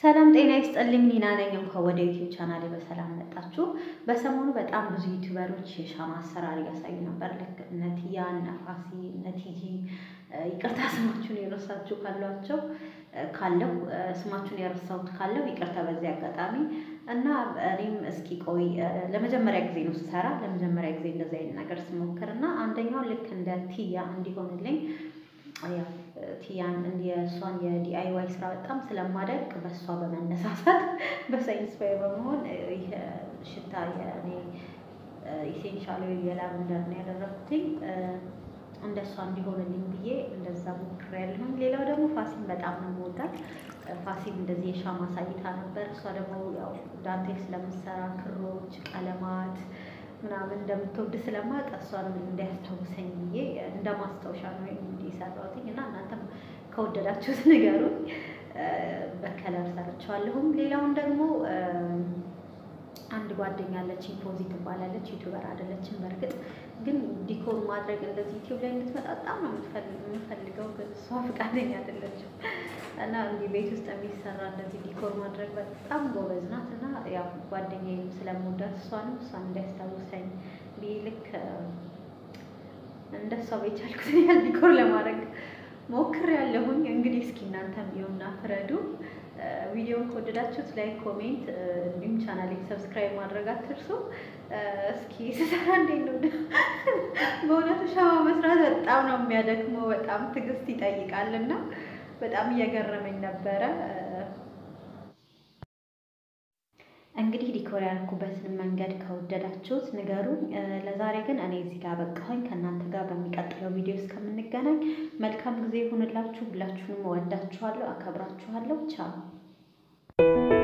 ሰላም ጤና ይስጥልኝ። ኒና ነኝ። እንኳን ወደ ዩቲዩብ ቻናሌ በሰላም መጣችሁ። በሰሞኑ በጣም ብዙ ዩቲዩበሮች የሻማ አሰራር እያሳዩ ነበር። ልክ እነ ቲያ፣ እነ ፋሲ፣ እነ ቲጂ ይቅርታ ስማችሁን የረሳችሁ ካሏቸው ካለው ስማችሁን የረሳሁት ካለው ይቅርታ በዚህ አጋጣሚ እና እኔም እስኪ ቆይ ለመጀመሪያ ጊዜ ነው ስሰራ ለመጀመሪያ ጊዜ እንደዚህ አይነት ነገር ስሞክር እና አንደኛው ልክ እንደ ቲያ እንዲሆንልኝ ቲያን የእሷን የዲአይዋይ ስራ በጣም ስለማደንቅ በእሷ በመነሳሳት በሳይንስ ፋይ በመሆን ይህ ሽታ የእኔ ኢሴንሻል የላቨንደር ነው ያደረኩትኝ እንደ እሷ እንዲሆንልኝ ብዬ እንደዛ ሞክሬያለሁኝ። ሌላው ደግሞ ፋሲን በጣም ነው የምወዳት። ፋሲን እንደዚህ የሻማ አሳይታ ነበር። እሷ ደግሞ ያው ዳንቴል ስለምትሰራ ክሮች፣ ቀለማት ምናምን እንደምትወድ ስለማውቅ እሷንም እንዲያስታውሰኝ ብዬ እንደ ማስታወሻ ነው እንዲሰራሁትኝ እና እናንተም ከወደዳችሁት ንገሩኝ። በከለር ሰርቸዋለሁም። ሌላውን ደግሞ አንድ ጓደኛ አለችኝ፣ ፖዚ ትባላለች። ዩቱበር አይደለችም በእርግጥ ግን ዲኮር ማድረግ እንደዚህ ዩቲዩብ ላይ እንድትመጣ በጣም ነው የምፈልገው፣ ግን እሷ ፈቃደኛ አይደለችም እና እንዲህ ቤት ውስጥ የሚሰራ እንደዚህ ዲኮር ማድረግ በጣም ጎበዝ ናት እና ያው ጓደኛዬንም ስለምወዳት እሷንም እሷን እንዳያስታውሰኝ ብዬ ልክ እንደሷ በቻልኩትን ያህል ዲኮር ለማድረግ ሞክሬያለሁኝ። እንግዲህ እስኪ እናንተም ይኸውና ፍረዱ። ቪዲዮውን ከወደዳችሁት ላይክ፣ ኮሜንት እንዲሁም ቻናሌን ሰብስክራይብ ማድረግ አትርሱ። እስኪ ስሰራ እንዴት ነው በእውነቱ ሻማ መስራት በጣም ነው የሚያደክመው፣ በጣም ትዕግስት ይጠይቃል እና በጣም እየገረመኝ ነበረ። እንግዲህ ዲኮር ያደረኩበትን መንገድ ከወደዳችሁት ንገሩኝ። ለዛሬ ግን እኔ እዚህ ጋር በቃሁኝ። ከእናንተ ጋር በሚቀጥለው ቪዲዮ እስከምንገናኝ መልካም ጊዜ ይሁንላችሁ። ሁላችሁንም እወዳችኋለሁ፣ አከብራችኋለሁ። ቻው